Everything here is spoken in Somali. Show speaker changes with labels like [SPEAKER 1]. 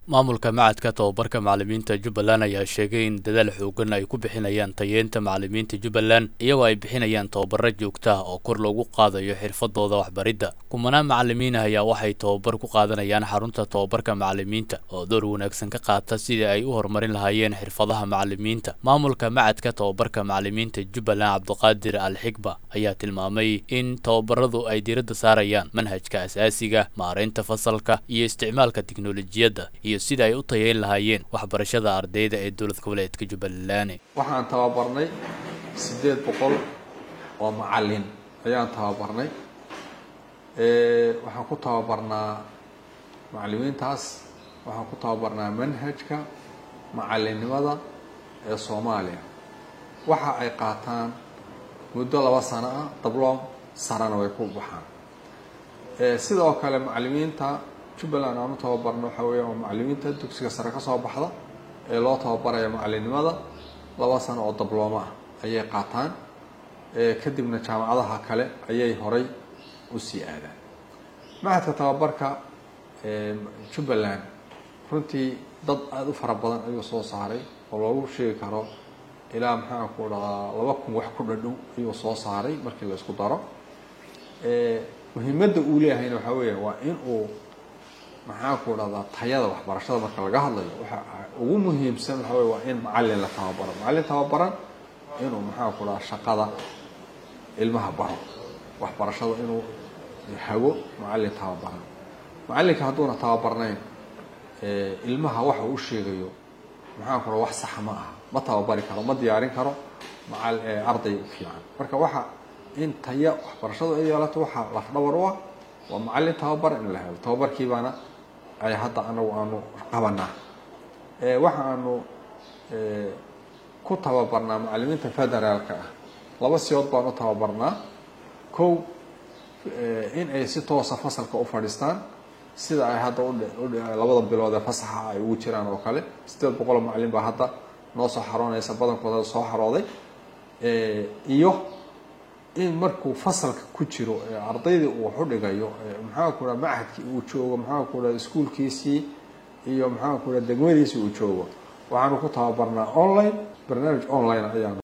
[SPEAKER 1] maamulka macadka tobabarka macalimiinta jubbaland ayaa sheegay in dadaal xoogan ay ku bixinayaan tayeenta macalimiinta jubbaland iyagoo ay bixinayaan tababaro joogta ah oo kor loogu qaadayo xirfadooda waxbaridda kumanaan macalimiin ah ayaa waxay tababar ku qaadanayaan xarunta tobabarka macalimiinta oo door wanaagsan ka qaata sidii ay u horumarin lahaayeen xirfadaha macalimiinta maamulka macadka tobabarka macalimiinta jubbaland cabdiqaadir al xigba ayaa tilmaamay in tababaradu ay diiradda saarayaan manhajka asaasiga maareynta fasalka iyo isticmaalka tiknolojiyadda iyo sida ay u tayeyn lahaayeen waxbarashada ardayda ee dowlad goboleedka jubbaland
[SPEAKER 2] waxaan tababarnay siddeed boqol oo macalin ayaan tababarnay waxaan ku tababarnaa macalimiintaas waxaan ku tababarnaa manhajka macalinimada ee soomaaliya waxa ay qaataan muddo laba sano ah dabloom sarana way ku baxaan sidoo kale macalimiinta jubbaland aan u tababarno waxaa weeya waa macalimiinta dugsiga sare ka soo baxda ee loo tababaraya macalinimada laba sano oo dablooma ah ayay qaataan kadibna jaamacadaha kale ayay horay usii aadaan macadka tababarka jubbaland runtii dad aada u fara badan ayuu soo saaray oo loogu sheegi karo ilaa maxaa ku dhadaa laba kun wax ku dhadhow ayuu soo saaray markii la isku daro muhiimadda uu leeyahayna waxaa weeya waa in uu maxaa ku dhahdaa tayada waxbarashada marka laga hadlayo waxa ugu muhiimsan waxa wey waa in macalin la tababaro macalin tababaran inuu maxaa ku dhahaa shaqada ilmaha baro waxbarashada inuu hago macalin tababaran macalinka hadduuna tababarnayn ilmaha waxa uu sheegayo maxaa ku dhaha wax saxa ma aha ma tababari karo ma diyaarin karo macal arday fiican marka waxa in taya waxbarashadu ay yeelato waxaa lafdhabar u ah waa macalin tababar in la helo tababarkii baana ay hadda anagu aanu qabanaa waxa aanu ku tababarnaa macalimiinta federaalka ah laba siyood baan u tababarnaa kow in ay si toosa fasalka u fadhiistaan sida ay hadda labada bilood ee fasaxa ay ugu jiraan oo kale sideed boqoloo macalin baa hadda noo soo xaroonaysa badankooda soo xarooday iyo in markuu fasalka ku jiro ardaydii uu wax u dhigayo maxaa ku dhaha machadkii uu joogo maxaa ku dhaha iskuolkiisii iyo maxaa ku dhaha degmadiisii uu joogo waxaanu ku tababarnaa online barnaamij online ayaanu